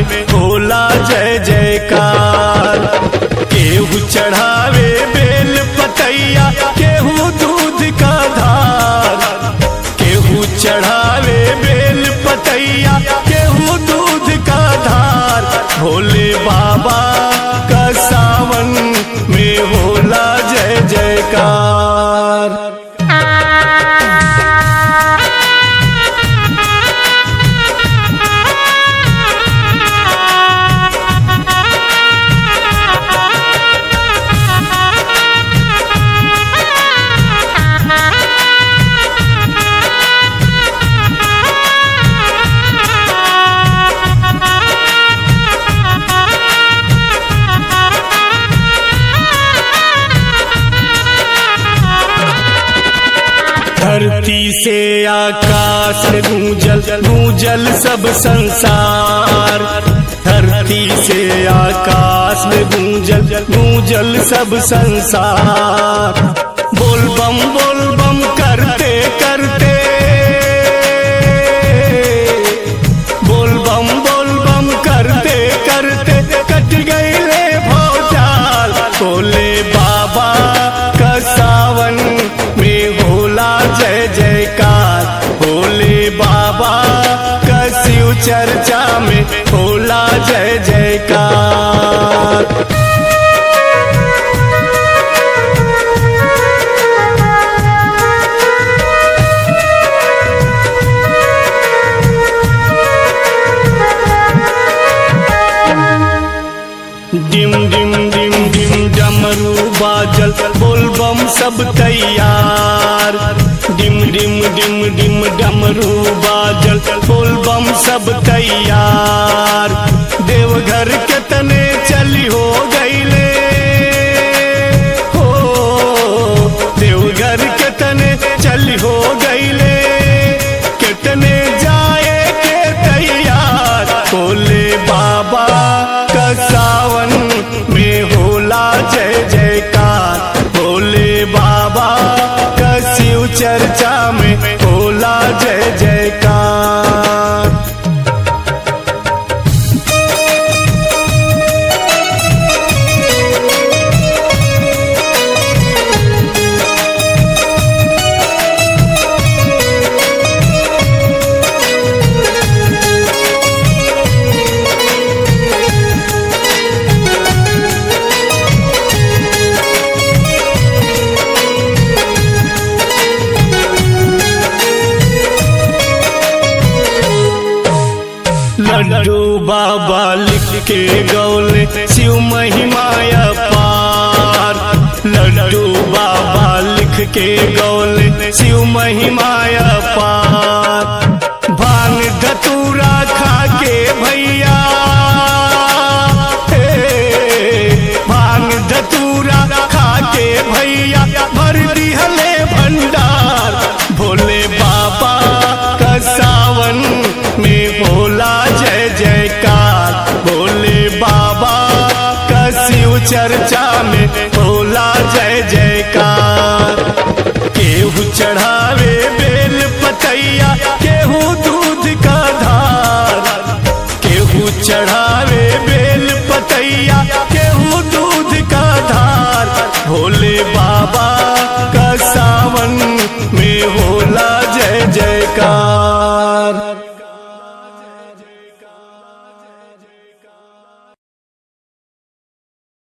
में होला जय जयकार केहू चढ़ावे बेल पतैया केहू दूध का धार केहू चढ़ावे बेल पतैया केहू दूध का धार भोले बाबा का सावन में होला जय जयकार धरती से आकाश में गूंजल गूंजल सब संसार धरती से आकाश में गूंजल गूंजल सब संसार बोल बम बोल बम करते करते बोल बम बोल बम करते करते कट गईले भौचाल बोले बाबा का सावन में होला जय जयकार भोले बाबा का शिव चर्चा में होला जय जयकार डिम डिम डिम डिम डमरू बाजल बोल बम सब तैयार डिम डिम डिम डिम डमरू बाजल बोल बम सब तैयार देवघर के तने चली हो गईले हो देवघर के तने चली हो गईले कितने जाए के तैयार बोले बाबा का सावन में होला जय जयकार भोले बाबा का शिव चर्चा में होला जय जयकार लड्डू बाबा लिख के गौले शिव महिमाया पार लड्डू बाबा लिख के गौले शिव महिमाया पार भांग धतूरा खा के भैया हे, भांग धतूरा खा के भैया भर दिहले भंडार भोले बाबा का सावन में होला जय जयकार भोले बाबा का शिव चर्चा में होला जय जयकार केहू चढ़ावे बेल पतैया